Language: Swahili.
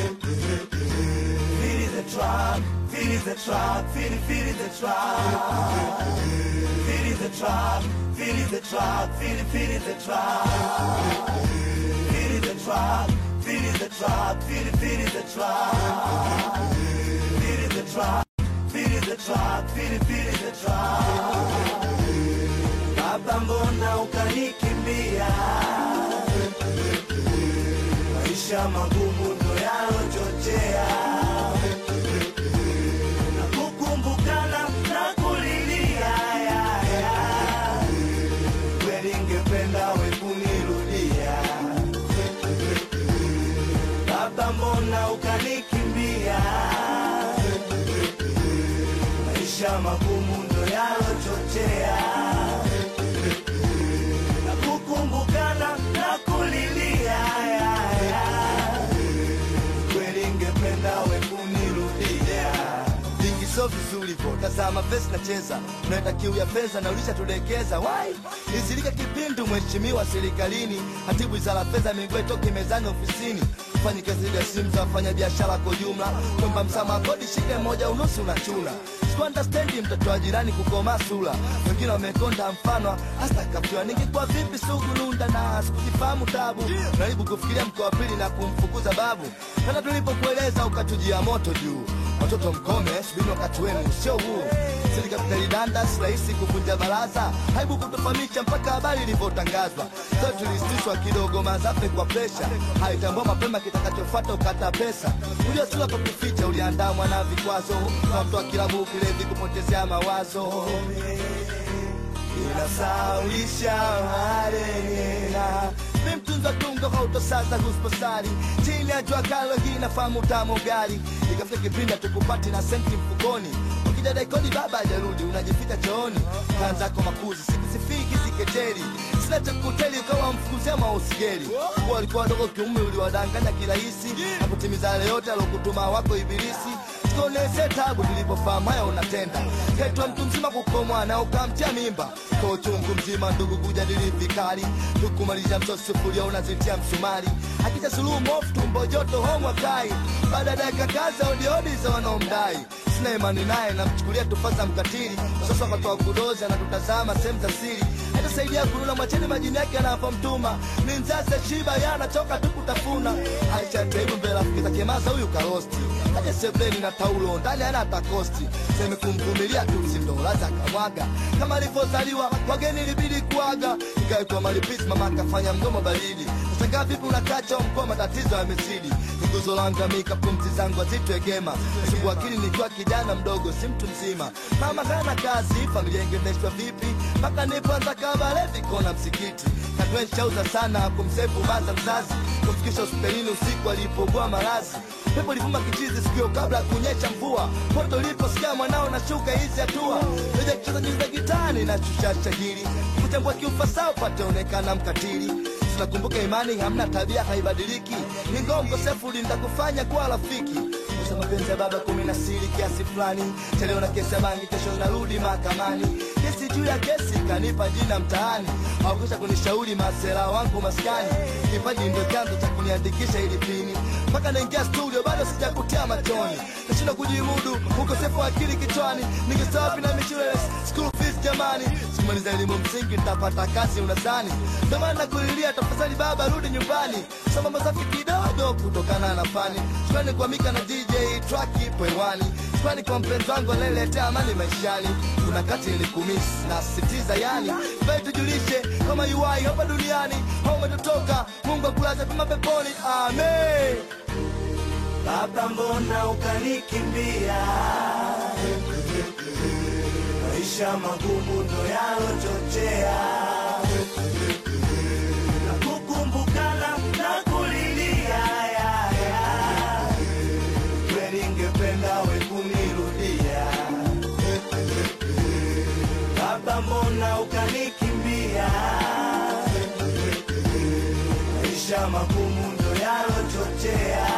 Feel the trap, feel the trap, feel feel the trap. Feel the trap, feel the trap, feel feel the trap. Feel the trap, feel the trap, feel feel the trap. Feel the trap, feel the trap, feel feel the trap. Baba, mbona ukanikimbia? Maisha magumu ndo yalochochea na kukumbukana na kulilia ya, ya. Kweli ngependa we kunirudia Baba, mbona ukanikimbia? Maisha magumu ndo yalochochea na kukumbukana na kulilia ya, ya. Kweli ngependa we kunirudia vingi sio vizuri vo tazama pesa nacheza unaenda kiu ya pesa na ulishatulekeza wai izilika kipindu mheshimiwa serikalini hatibu wizara fedha miguu itoke mezani ofisini fanyi kazi ya simu za wafanya biashara kwa jumla kwamba msamaha kodi shike moja unusu unachuna sikuandastendi mtoto wa jirani kukoma sura wengine wamekonda mfano hasta kafiwa ningekuwa vipi sugununda na sikujifahamu tabu naribu kufikiria mkoa wa pili na kumfukuza babu hata tulipokueleza ukatujia moto juu watoto mkome subiri wakati wenu sio huu serikali danda si rahisi kuvunja baraza haibu kutufahamisha mpaka habari ilivyotangazwa so tulisitishwa kidogo mazafe kwa presha haitambua mapema kitakachofuata ukata pesa ujua sura kwa kuficha uliandamwa na vikwazo kwa mtu wa kilabu kilevi kupotezea mawazo inasaulisha marehena mi mtunza tungo hautosaza husposari chini ya jua kalo hii nafahamu tamu gari ikafika kipindi tukupati na senti mfukoni ukija daikoni baba ajarudi unajificha chooni kanzako makuzi sikisifiki sikejeri sina cha kuteli ukawa mfukuzia mausigeri kuwa walikuwa wadogo kiume uliwadanganya kirahisi na kutimiza yale yote alokutuma wako ibilisi tukonese tabu tulipofahamu haya unatenda ketwa mtu mzima kukomwa na ukamtia mimba kwa uchungu mzima ndugu kujadili vikali tukumalisha msosufuria unazitia msumari akija suluhu mofu tumbo joto homwa kai baada ya dakika kaza odiodi za wanaomdai sina imani naye namchukulia tufaza mkatili sasa katoa kudozi anatutazama sehemu za siri hatasaidia kununa mwacheni majini yake anapomtuma ni mzazi shiba yanatoka tu kutafuna aisha taibu mbele rafiki zake maza huyu karosti aje sebleni na taulo ndani ana hata kosti seme kumvumilia tu sindola za kamwaga kama alivyozaliwa wageni ilibidi kuaga ikaitwa malipisi mama akafanya mdomo baridi sasa vipi unakacha mkoa matatizo yamezidi nguzo langamika pumzi zangu hazitwegema sugu akili nikiwa kijana mdogo si mtu mzima mama kana kazi familia ingendeshwa vipi mpaka nipoanza kabalevi kona msikiti katwenshauza sana kumsefu baza mzazi kumfikisha hospitalini usiku alipogua marazi pepo livuma kichizi sikio kabla ya kunyesha mvua poto liposikia mwanao na shuka hizi hatua eja kucheza nyuzi za gitani na shusha shahiri kuchambua kiufasaa pateonekana mkatili tunakumbuka imani hamna tabia haibadiliki ingawa mkosefu litakufanya kuwa rafiki Kusa mapenzi ya baba kumi na siri kiasi fulani chaleo na kesi ya bangi kesho narudi mahakamani kesi juu ya kesi kanipa jina mtaani hawakwisha kunishauri masera wangu maskani kipaji ndio chanzo cha kuniandikisha ili pini mpaka naingia studio bado sijakutia machoni nashinda kujimudu ukosefu wa akili kichwani ningesawapi na mishule school fees jamani simaliza elimu msingi nitapata kazi unazani ndio maana nakulilia tafadhali baba rudi nyumbani soma masafi kidogo kutokana na fani shukrani kwa mika na dj track ipo hewani shukrani kwa mpenzi wangu anayeletea amani maishani kuna kati nilikumisi na sitiza yani bai tujulishe kama yuwai hapa duniani au umetotoka mungu akulaza pema peponi amen Baba, mbona ukanikimbia? Maisha magumu ndo yalochochea na kukumbukana na kulilia ya, ya. Kweli ngependa we kunirudia Baba, mbona ukanikimbia? Maisha magumu ndo yalochochea